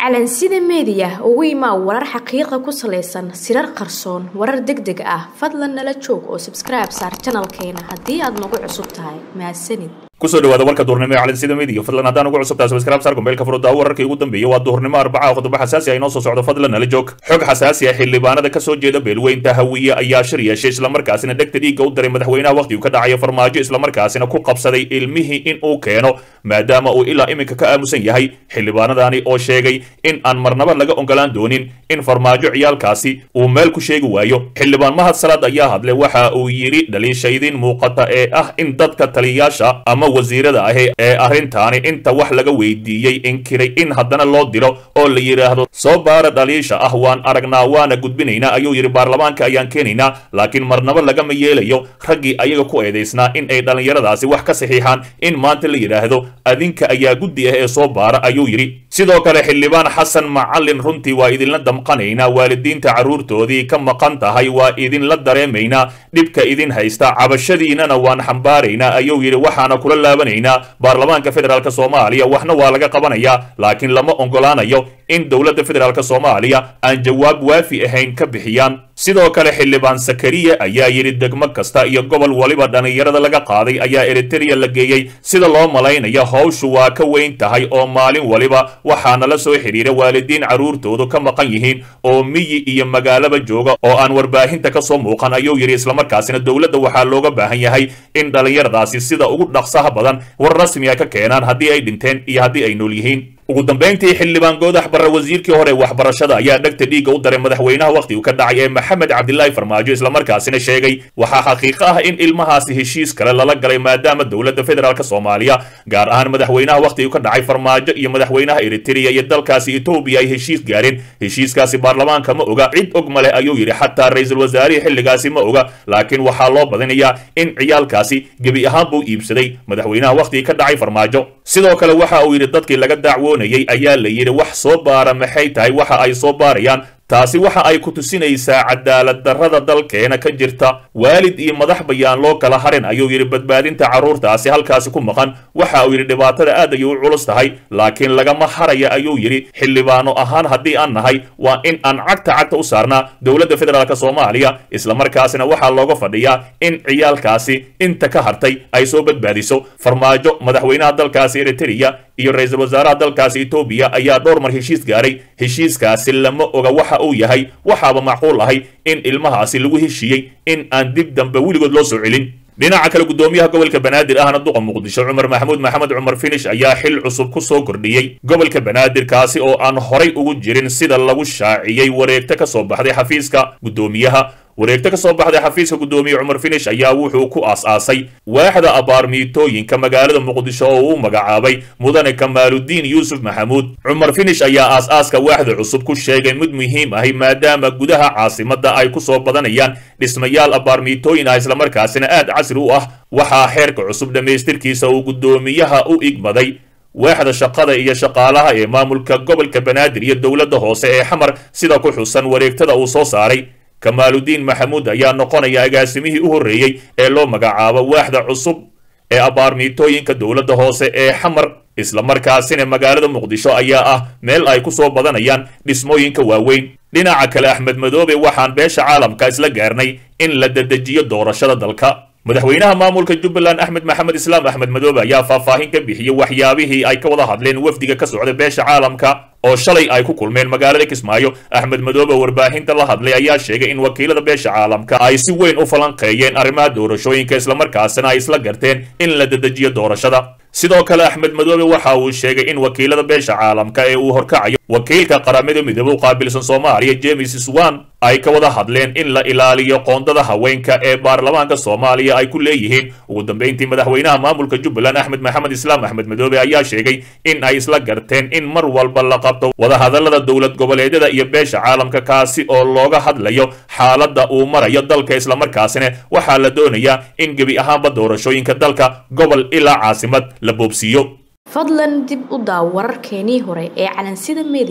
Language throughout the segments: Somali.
calansida meediya ugu imaa warar xaqiiqa ku salaysan sirar qarsoon warar deg deg ah fadlan nala joog oo sabskribe saar janalkeena haddii aad nagu cusub tahay mahadsanid kusoo dhawaada warka duhurnimo ee calansida media fadlan haddaan ugu cusubtahay subscribe saar gombeelka furudda wararkii ugu dambeeyay waa duhurnimo arbaca qodobo xasaasi ah inoo soo socdo fadlan nala joog xog xasaasi ah xildhibaanada ka soo jeeda beelweynta hawiye ayaa shir yeeshay islamarkaasina dhegta dhiigga u diray madaxweynaha wakhtigu ka dhacayo farmaajo islamarkaasina ku qabsaday ilmihii in uu keeno maadaama uu ilaa iminka ka aamusan yahay xildhibaanadani oo sheegay in aan marnaba laga ogolaan doonin in farmaajo ciyaalkaasi uu meel ku sheegi waayo xildhibaan mahad salaad ayaa hadlay waxa uu yidhi dhaliishaydin muuqata ee ah in dadka taliyayaasha ama wasiirada ahi ee arrintaani inta wax laga weydiiyey inkiray in haddana loo diro oo la yidhaahdo soo baara dhaliisha ah waan aragnaa waana gudbinaynaa ayuu yidhi baarlamaanka ayaan keenaynaa laakiin marnaba lagama yeelayo raggii ayaga ku eedaysnaa in ay dhallinyaradaasi wax ka saxiixaan in maanta la yidhaahdo adinka ayaa guddi ah ee soo baara ayuu yidhi sidoo kale xildhibaan xasan macallin runtii waa idinla damqanaynaa waalidiinta carruurtoodii ka maqan tahay waa idinla dareemaynaa dhibka idin haysta cabashadiinana waan xambaaraynaa ayuu yidhi waxaana kula laabanaynaa baarlamaanka federaalk soomaaliya waxna waa laga qabanayaa laakiin lama ogolaanayo in dowladda federaalk soomaaliya aan jawaab waafi ahayn ka bixiyaan sidoo kale xildhibaan sakariya ayaa yidhi degmo kasta iyo gobol waliba dhallinyarada laga qaaday ayaa eritereya la geeyey sida loo malaynayo hawshu waa ka weyn tahay oo maalin waliba waxaana la soo xidhiira waalidiin carruurtoodu ka maqan yihiin oo miyi iyo magaalaba jooga oo aan warbaahinta ka soo muuqan ayuu yidhi islamarkaasina dowladda waxaa looga baahan yahay in dhallinyaradaasi sida ugu dhaqsaha badan war rasmi a ka keenaan haddii ay dhinteen iyo haddii ay nool yihiin ugu dambayntii xildhibaan goodax barre wasiirkii hore waxbarashada ayaa dhegta dhiigga u daray madaxweynaha wakhtigu ka dhacay ee maxamed cabdilaahi farmaajo islamarkaasina sheegay waxaa xaqiiqo ah in ilmahaasi heshiis kale lala galay maadaama dowladda federaalk soomaaliya gaar ahaan madaxweynaha wakhtigu ka dhacay farmaajo iyo madaxweynaha eritereya iyo dalkaasi etoobiya ay heshiis gaareen heshiiskaasi baarlamaanka ma oga cid og male ayuu yidhi xataa ra-iisul wasaarihii xilligaasi ma oga laakiin waxaa loo badinayaa in ciyaalkaasi gebi ahaan buu iibsaday madaxweynaha wakhtigii ka dhacay farmaajo sidoo kale waxa uu yidhi dadkii laga dacwo ayaa la yidhi wax soo baara maxay tahay waxa ay soo baarayaan taasi waxa ay ku tusinaysaa cadaalad darrada dalkeena ka jirta waalid iyo madax bayaan loo kala harin ayuu yidhi badbaadinta carruurtaasi halkaasi ku maqan waxa uu yidhi dhibaatada aad ayay u culus tahay laakiin lagama haraya ayuu yidhi xildhibaano ahaan haddii aan nahay waa in aan cagta cagta u saarnaa dowladda federaalk soomaaliya islamarkaasina waxaa looga fadhiyaa in ciyaalkaasi inta ka hartay ay soo badbaadiso farmaajo madaxweynaha dalkaasi eritereya iyo ra-iisul wasaaraha dalkaasi etoobiya ayaa dhowr mar heshiis gaaray heshiiskaasi lama oga waxa uu yahay waxaaba macquul ahay in ilmahaasi lagu heshiiyey in aan dib dambe weligood loo soo celin dhinaca kale guddoomiyaha gobolka banaadir ahna duqa muqdisho cumar maxamuud maxamed cumar finish ayaa xil cusub ku soo kordhiyey gobolka banaadir kaasi oo aan horay ugu jirin sida lagu shaaciyey wareegto ka soo baxday xafiiska guddoomiyaha wareegto ka soo baxday xafiiska guddoomiye cumar finish ayaa wuxuu ku aas-aasay waaxda abaarmiitooyinka magaalada muqdisho oo uu magacaabay mudane kamaaludiin yuusuf maxamuud cumar finish ayaa aas-aaska waaxda cusub ku sheegay mid muhiim ahi maadaama gudaha caasimadda ay ku soo badanayaan dhismayaal abaarmiitooyin ah islamarkaasina aad casri u ah waxaa xeerka cusub dhammaystirkiisa uu guddoomiyaha u igmaday waaxda shaqada iyo shaqaalaha ee maamulka gobolka banaadir iyo dowladda hoose ee xamar sida ku xusan wareegtada uu soo saaray kamaaludiin maxamuud ayaa noqonaya agaasimihii u horreeyey ee loo magacaabo waaxda cusub ee abaarmiitooyinka dowladda hoose ee xamar islamarkaasina magaalada muqdisho ayaa ah meel ay ku soo badanayaan dhismooyinka waaweyn dhinaca kale axmed madoobe waxaan beesha caalamka isla gaarnay in la dedejiyo doorashada dalka madaxweynaha maamulka jubbaland axmed maxamed islaam axmed madoobe ayaa faahfaahin ka bixiyey waxyaabihii ay ka wada hadleen wafdiga ka socda beesha caalamka oo shalay ay ku kulmeen magaalada kismaayo axmed madoobe warbaahinta la hadlay ayaa sheegay in wakiilada beesha caalamka ay si weyn u falanqeeyeen arrimaha doorashooyinka islamarkaasina ay isla garteen in la dedejiyo doorashada sidoo kale axmed madoobe waxa uu sheegay in wakiilada beesha caalamka ee uu horkacayo wakiilka qaramada midoobe u qaabilsan soomaaliya james swan ay ka wada hadleen in la ilaaliyo qoondada haweenka ee baarlamaanka soomaaliya ay ku leeyihiin ugu dambeyntii madaxweynaha maamulka jubbaland axmed maxamed islaam axmed madoobe ayaa sheegay in ay isla garteen in mar walba la qabto wadahadallada dowlad goboleedyada iyo beesha caalamka kaasi oo looga hadlayo xaaladda uu marayo dalka islamarkaasina waxaa la doonayaa in gebi ahaanba doorashooyinka dalka gobol ilaa caasimad la boobsiiyo fadlan dib u daaw wararkeenii hore ee calansida meediya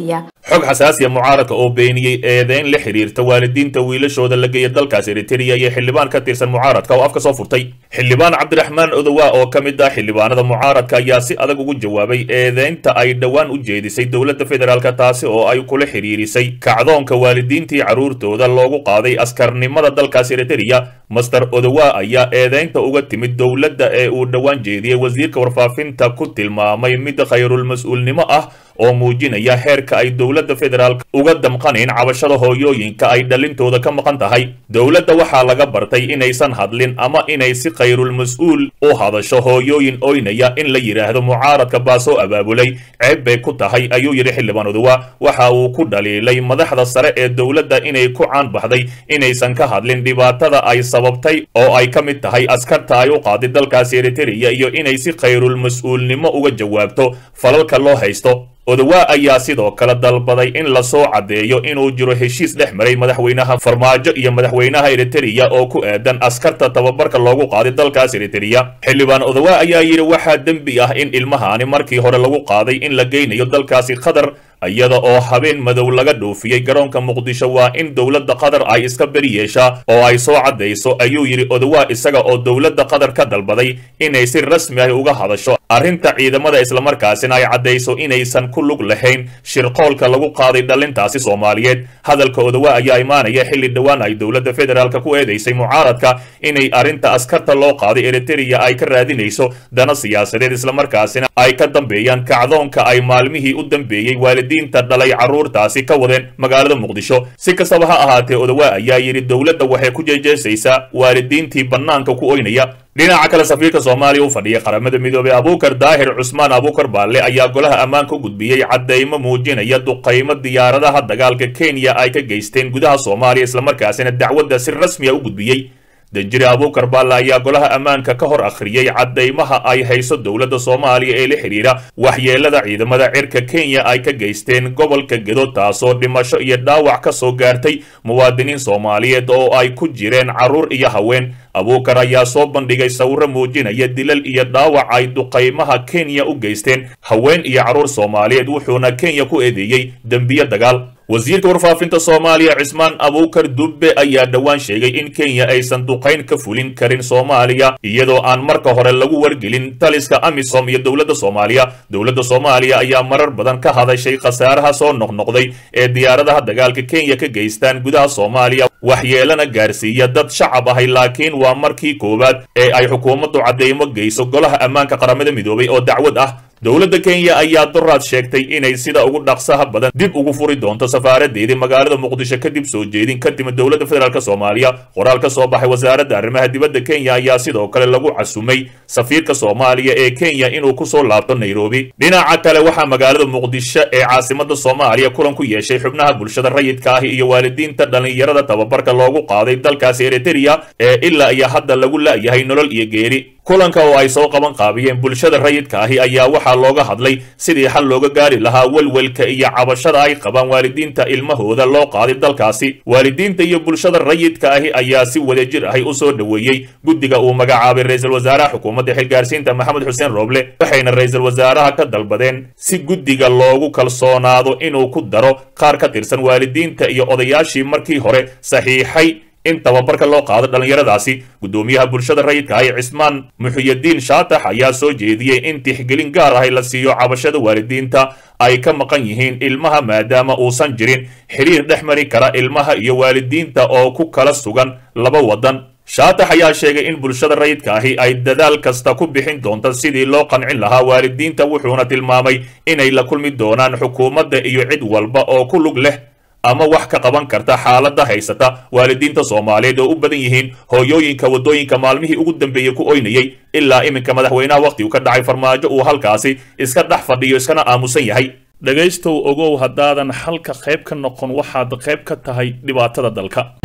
xog xasaasiya mucaaradka oo beeniyey eedeyn la xiriirta waalidiinta wiilashooda la geeya dalkaas eritrea iyo xildhibaan ka tirsan mucaaradka oo afka soo furtay xildhibaan cabdiraxmaan odowa oo ka mid ah xildhibaanada mucaaradka ayaa si adag ugu jawaabay eedeynta ay dhowaan u jeedisay dowladda federaalk taasi oo ay kula xiriirisay kacdoonka waalidiintii carruurtooda loogu qaaday askarnimada dalkaas eritrea master odowa ayaa eedeynta uga timid dowladda ee uu dhowaan jeediyey wasiirka warfaafinta ku tilmaamay mid khayrulmas-uulnimo ah oo muujinaya heerka ay dowladda federaalk uga damqanayn cabashada hooyooyinka ay dhalintooda ka maqan tahay dowladda waxaa laga bartay inaysan hadlin ama inay si khayrulmas-uul u hadasho hooyooyin oynaya in la yidhaahdo mucaaradka baa soo abaabulay ceeb bay ku tahay ayuu yidhi xildhibaan odowa waxa uu ku dhaliilay madaxda sare ee dowladda inay ku caan baxday inaysan ka hadlin dhibaatada ay sababtay oo ay ka mid tahay askarta ay u qaaday dalkaasi eritrea iyo inay si khayrulmas-uulnimo uga jawaabto falalka loo haysto odowa ayaa sidoo kale dalbaday in lasoo caddeeyo inuu jiro heshiis dhex maray madaxweynaha farmaajo iyo madaxweynaha eritrea oo ku aadan askarta tababarka loogu qaaday dalkaas eritrea xildhibaan odowa ayaa yidhi waxaa dembi ah in ilmahaani markii hore lagu qaaday in la geynayo dalkaasi qatar iyada oo habeen madow laga dhoofiyey garoonka muqdisho waa in dowladda qatar ay iska beri yeeshaa oo ay soo caddayso ayuu yidhi odowa isaga oo dowladda qatar ka dalbaday inay si rasmi ah uga hadasho arrinta ciidamada islamarkaasina ay caddayso inaysan ku lug lahayn shirqoolka lagu qaaday dhalintaasi soomaaliyeed hadalka odowa ayaa imaanaya xilli dhowaan ay dowladda federaalk ku eedaysay mucaaradka inay arrinta askarta loo qaaday eritrea ay ka raadinayso dana siyaasadeed islamarkaasina ay ka dambeeyaan kacdoonka ay maalmihii u dambeeyey waalidiinta dhalay carruurtaasi ka wadeen magaalada muqdisho si kastaba ha ahaatee odowa ayaa yidhi dowladda waxay ku jeejeesaysaa waalidiintii bannaanka ku oynaya dhinaca kale safiirka soomaaliya u fadhiya qaramada midoobey abuukar daahir cusmaan abuukar baalle ayaa golaha ammaanka u gudbiyey caddaymo muujinaya duqaymo diyaaradaha dagaalka kenya ay ka geysteen gudaha soomaaliya islamarkaasina dacwadda si rasmiya u gudbiyey danjire abuukar baalle ayaa golaha ammaanka ka hor akhriyey caddaymaha ay hayso dowladda soomaaliya ee la xidhiidha waxyeelada ciidamada cirka kenya ay ka geysteen gobolka gedo taasoo dhimasho iyo dhaawac ka soo gaartay muwaadiniin soomaaliyeed oo ay ku jireen carruur iyo haween abuukar ayaa soo bandhigay sawiro muujinaya dilal iyo dhaawac ay duqaymaha kenya u geysteen haween iyo carruur soomaaliyeed wuxuuna kenya ku eedeeyey dembiyo dagaal wasiirka warfaafinta soomaaliya cismaan abuukar dubbe ayaa dhowaan sheegay in kenya aysan duqayn ka fulin karin soomaaliya iyadoo aan marka hore lagu wargelin taliska amisom iyo dowladda soomaaliya dowladda soomaaliya ayaa marar badan ka hadashay khasaaraha soo noqnoqday ee diyaaradaha dagaalka kenya ka geystaan gudaha soomaaliya waxyeelana gaarsiiya dad shacab ahay laakiin waa markii koowaad ee ay xukuumaddu caddeymo geyso golaha ammaanka qaramada midoobay oo dacwad ah dowladda kenya ayaa doraad sheegtay inay sida ugu dhaqsaha badan dib ugu furi doonto safaaradeedii magaalada muqdisho kadib soo jeedin ka timid dowladda federaalk soomaaliya qoraal ka soo baxay wasaaradda arrimaha dibadda kenya ayaa sidoo kale lagu casumay safiirka soomaaliya ee kenya inuu kusoo laabto nairobi dhinaca kale waxaa magaalada muqdisho ee caasimada soomaaliya kulan ku yeeshay xubnaha bulshada rayidka ah iyo waalidiinta dhallinyarada tababarka loogu qaaday dalkaasi eritrea ee ilaa iyo hadda lagu la'yahay nolol iyo geeri kulanka oo ay soo qaban qaabiyeen bulshada rayidka ahi ayaa waxaa looga hadlay sidii xal looga gaari lahaa welwelka iyo cabashada ay qabaan waalidiinta ilmahooda loo qaaday dalkaasi waalidiinta iyo bulshada rayidka ahi ayaa si wadajir ahi u soo dhoweeyey guddiga uu magacaabay ra-iisul wasaaraha xukuumadda xilgaarsiinta maxamed xuseen rooble waxayna ra-iisul wasaaraha ka dalbadeen si guddiga loogu kalsoonaado inuu ku daro qaar ka tirsan waalidiinta iyo odayaashii markii hore saxiixay in tababarka loo qaado dhallinyaradaasi guddoomiyaha bulshada rayidka ahi cismaan muxiyadiin shaatax ayaa soo jeediyey in tixgelin gaar ahi la siiyo cabashada waalidiinta ay ka maqan yihiin ilmaha maadaama uusan jirin xiriir dhex mari kara ilmaha iyo waalidiinta oo ku kala sugan laba waddan shaatax ayaa sheegay in bulshada rayidka ahi ay dadaal kasta ku bixin doonto sidii loo qancin lahaa waalidiinta wuxuuna tilmaamay inay la kulmi doonaan xukuumadda iyo cid walba oo ku lug leh ama wax ka qaban karta xaaladda haysata waalidiinta soomaaliyeed oo u badan yihiin hooyooyinka waddooyinka maalmihii ugu dambeeyey ku oynayey ilaa iminka madaxweynaha wakhtigu ka dhacay farmaajo uu halkaasi iska dhex fadhiyo iskana aamusan yahay dhegaystow ogow haddaadan xalka qayb ka noqon waxaad qayb ka tahay dhibaatada dalka